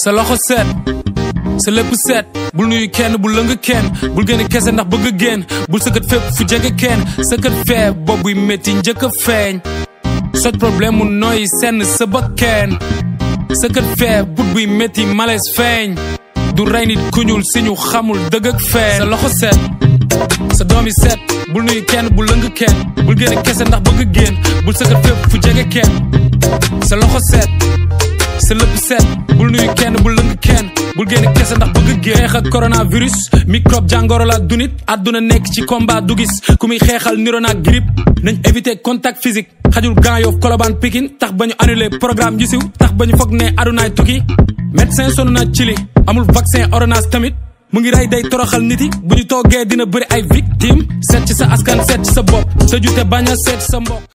sa loxo set sa lépp set bul nuyu kenn bul lëng kenn bul génn kese ndax bëgg a génn bul sëkkat fépp fu jege kenn sëkkat fee bopp buy métti njëkk a feeñ soj problème mu nooy senn sa bakkeen sëkkat fee but buy métti malaise feeñ du rey nit ku ñuul si ñu xamul dëgg ak feeñ sa loxo set sa doom yi set bul nuyu kenn bul lëng kenn bul génn kese ndax bëgg a génn bul sëkkat fépp fu jege kenn sa loxo set sa lépp set bul nuyu kenn bul lëng kenn bul génn kese ndax bëgg génn xeex ak coronavirus microbe jàngoro la dunit àdduna nekk ci combat du gis ku muy xeexal niro naag grippe nañ éviter contact physique xajul Grand Yoff Colobane Pikine tax ba ñu annulé programme yu siw tax ba ñu foog ne adunaay tukki médecin sonn na ci li amul vaccin ordonnance tamit mu ngi rey day toroxal nit yi bu ñu toogee dina bëri ay victime seet ci sa askan seet ci sa bopp tëju te bañ a seet ci sa mbokk